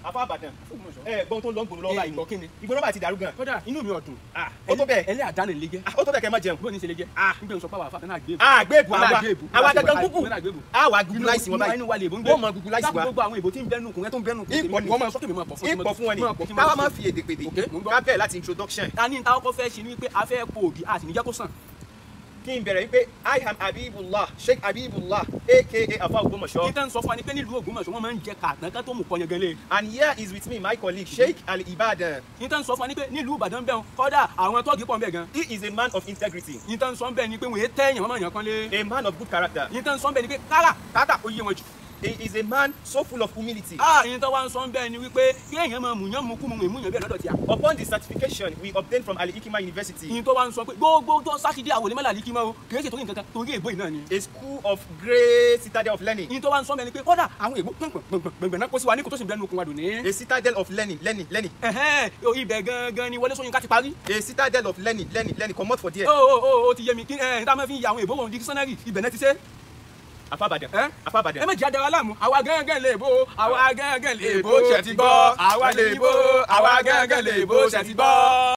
afọ àbàdàn ẹ gbọ́n tó ń lọ gbòòrò lọ́wọ́ báyìí gbọ́ kí ni. ìgbóná báyìí ti dàrú gan kódà inú mi ò dùn Ah, ó tó bẹ́ẹ̀ ẹlẹ́ àdáni lè jẹ́ Ah, ó tó bẹ́ẹ̀ kẹ́ ẹ má jẹun bó ní ṣe lè jẹ́ Ah. nígbà sọ pé àwọn afáfẹ́ náà gbé àgbébù àwa àgbébù àwa gangan gúgù àgbébù àwa gúgù láìsí wọn báyìí inú wa lè bó ń gbé wọ́n mọ gúgù láìsí wa gbogbo àwọn èbó tí ń bẹ́nu kùn ẹ́ tó ń bẹ́nu kùn Ìpọ̀ ni. wọ́n máa sọ kí mi máa pọ̀ fún ìpọ̀ fún wọn ni máa pọ̀ kí n káwa máa máa sọ. fi èdè pèdè Ok, mò ń gbọ́. ká bẹ̀rẹ̀ láti introduction ta ni ta kọ́kọ́ fẹ́ ṣe ni wípé a fẹ́ po ògì a sì ní jẹ́ kó sàn kí n bẹ̀rẹ̀ wípé i am habibullah sheikh habibullah aka afa Ògbómọ̀ṣọ́ ní tán sọ fún wa ni pé nílùú Ògbómọ̀ṣọ́ wọ́n máa ń jẹ kàtàn ká tó mú pọnyẹ gẹ́lẹ́ and here is with me my colleague sheikh ali ibadan ní tán sọ fún wa ni pé nílùú Ìbàdàn bẹ́ẹ̀ kọ́dà àwọn tọ́ọ̀gì pọ̀ ń bẹ̀ gan he is a man of integrity ní tán sọ bẹ́ẹ̀ ni pé wọ́n yé tẹ́yàn wọ́n máa yàn kán lé a man of good character ní tán sọ bẹ́ẹ̀ ni pé kára káàkà ó yé wọn jù he is a man so full of humility ah ní tán wá ń sọ bẹ́ẹ̀ ni wípé kí èèyàn máa mú yán mú kú mu mú yán bẹ́ẹ̀ lọ́dọ̀ tí a upon the certification we obtained from ali ikima university ní tó wá ń sọ pé gbogbo tó sátidé àwòlé mọ́lá líkí mọ́ o kì í ṣe torí nǹkan kan torí èbó yìí náà ni a school of great citadel of learning ní tó wá ń sọ bẹ́ẹ̀ ni pé kọ́dà àwọn èbó gbọ̀ngbọ̀ngbọ̀ngbọ̀n náà kó sí wa ní kò tó sì ń bẹ́ẹ̀ nu okun wa dùn ní. a citadel of learning learning learning ẹ̀hẹ́n ibẹ̀ gangan ni Wọlé Ṣóyínká ti parí. a citadel of learning learning learning comot for there ó ó ó ó ti yé mi kí ẹ̀ tá a máa fi ya àwọn èbó wọn dictionary ibẹ̀ náà ti ṣe. afa Ìbàdàn ẹ afa Ìbàdàn ẹ méjì adara láàmú àwa gángan lè bó àwa gángan lè bó ṣe ti gbọ́ àwa lè bó àwa gángan lè bó ṣe ti gbọ́.